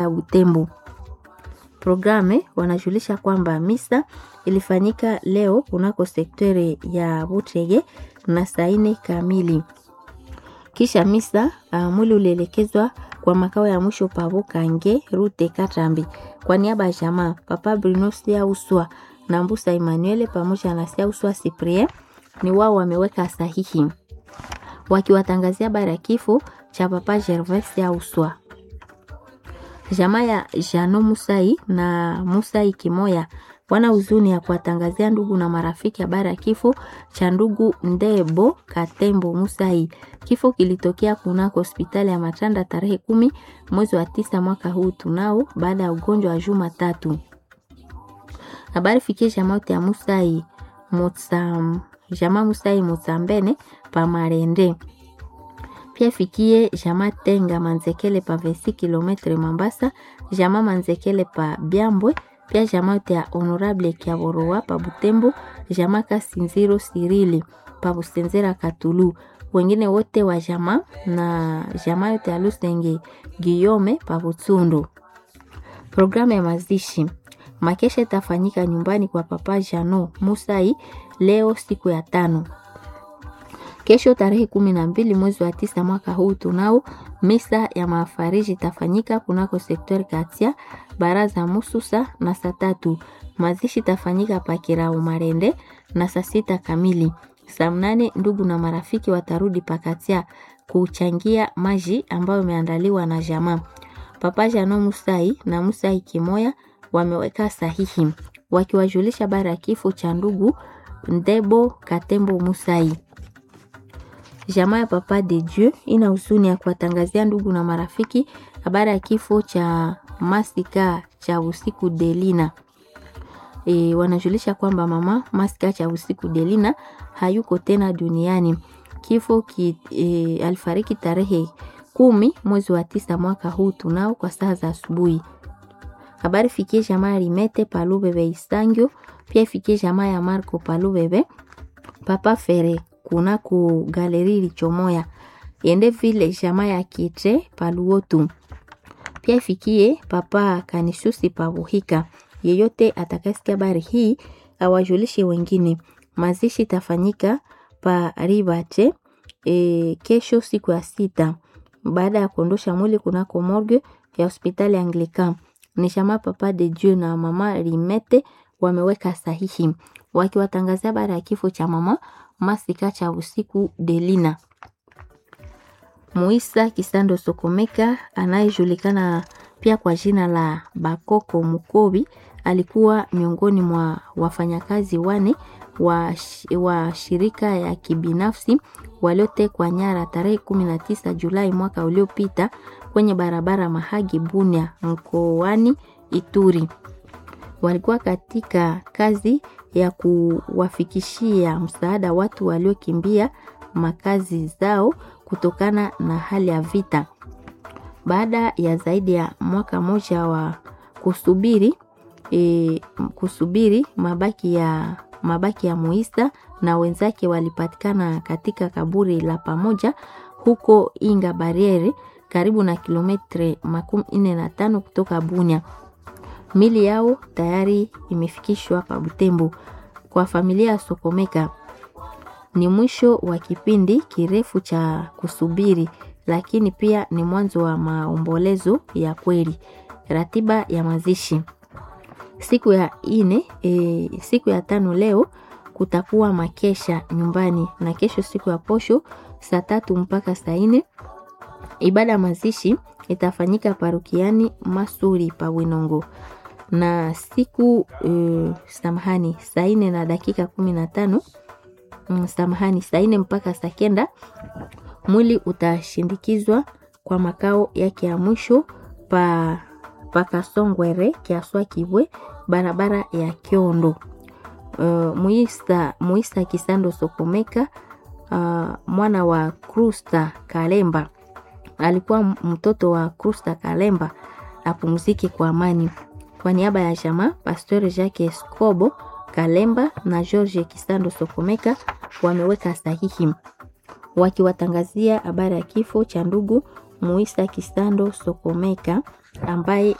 ya Butembo. Programe wanajulisha kwamba misa ilifanyika leo kunako sekteri ya Butege na saa nne kamili. Kisha misa uh, mwili ulielekezwa kwa makao ya mwisho Pabukange Rute Katambi. Kwa niaba ya jamaa Papa Bruno Siauswa na Mbusa Emmanuel pamoja na Siauswa Cyprien ni wao wameweka sahihi wakiwatangazia habari ya kifo cha Papa Gervais Siauswa. Jamaa ya Jano Musai na Musai Kimoya wana huzuni ya kuwatangazia ndugu na marafiki habari ya kifo cha ndugu Ndebo Katembo Musai. Kifo kilitokea kunako hospitali ya Matanda tarehe kumi mwezi wa tisa mwaka huu tunao, baada ya ugonjwa wa juma tatu. Habari fikie jamaa yote ya Musai Motsam, jamaa Musai Motsambene pa Marende pia fikie jama Tenga Manzekele pa 26 km Mambasa, jama Manzekele pa Byambwe, pia jama yote ya Honorable Kiaboroa pa Butembo, jama Kasinziro Sirili pa Busenzera Katulu, wengine wote wa jama na jama yote ya Lusenge Giyome pa Butsundu. Programu ya mazishi makesha itafanyika nyumbani kwa Papa Jano Musai leo siku ya tano. Kesho tarehe kumi na mbili mwezi wa tisa mwaka huu tunao misa ya mafariji itafanyika kunako sektori Katia baraza Mususa na saa tatu. Mazishi itafanyika Pakirao Marende na saa sita kamili. Saa mnane ndugu na marafiki watarudi Pakatia kuchangia maji ambayo imeandaliwa na jamaa. Papa Jano Musai na Musai Kimoya wameweka sahihi wakiwajulisha bara ya kifo cha ndugu Ndebo Katembo Musai. Jamaa ya Papa de Dieu ina huzuni ya kuwatangazia ndugu na marafiki habari ya kifo cha Masika cha usiku Delina. E, wanajulisha kwamba mama Masika cha usiku Delina hayuko tena duniani. Kifo ki, e, alifariki tarehe kumi mwezi wa tisa mwaka huu tunao kwa saa za asubuhi. Habari fikie jamaa ya Limete Palubebe Isangio, pia fikie jamaa ya Marco Palubebe Papa Fere kuna ku galeri lichomoya yende vile jamaa ya Kitre Paluotu, pia ifikie Papa Kanisusi Pabuhika. Yeyote atakasikia habari hii awajulishe wengine. Mazishi tafanyika pa Ribate e, kesho siku ya sita baada ya kuondosha mwili kunako morgue ya hospitali Anglican. Ni jamaa Papa de Dieu na mama Limete wameweka sahihi wakiwatangazia habari ya kifo cha mama Masika cha usiku Delina. Muisa Kisando Sokomeka anayejulikana pia kwa jina la Bakoko Mukobi alikuwa miongoni mwa wafanyakazi wane wa, wa shirika ya kibinafsi waliotekwa nyara tarehe 19 Julai mwaka uliopita kwenye barabara Mahagi Bunia mkoani Ituri. Walikuwa katika kazi ya kuwafikishia msaada watu waliokimbia makazi zao kutokana na hali ya vita. Baada ya zaidi ya mwaka mmoja wa kusubiri e, kusubiri mabaki ya mabaki ya Muisa na wenzake walipatikana katika kaburi la pamoja huko Inga Bariere karibu na kilometre makumi nne na tano kutoka Bunia. Mili yao tayari imefikishwa pa Butembo. Kwa familia ya Sokomeka ni mwisho wa kipindi kirefu cha kusubiri, lakini pia ni mwanzo wa maombolezo ya kweli. Ratiba ya mazishi siku ya ine, e, siku ya tano leo kutakuwa makesha nyumbani, na kesho siku ya posho saa tatu mpaka saa ine ibada ya mazishi itafanyika parukiani Masuri pa Winongo na siku uh, samahani saa ine na dakika kumi na tano mm, samahani saa ine mpaka saa kenda mwili utashindikizwa kwa makao yake ya mwisho pa pakasongwere kiaswa kibwe barabara ya Kiondo. Uh, muisa, muisa Kisando Sokomeka uh, mwana wa Krusta Kalemba alikuwa mtoto wa Krusta Kalemba apumzike kwa amani. Kwa niaba ya jamaa Pastor Jacques Escobo Kalemba na George Kisando Sokomeka wameweka sahihi wakiwatangazia habari ya kifo cha ndugu Muisa Kisando Sokomeka ambaye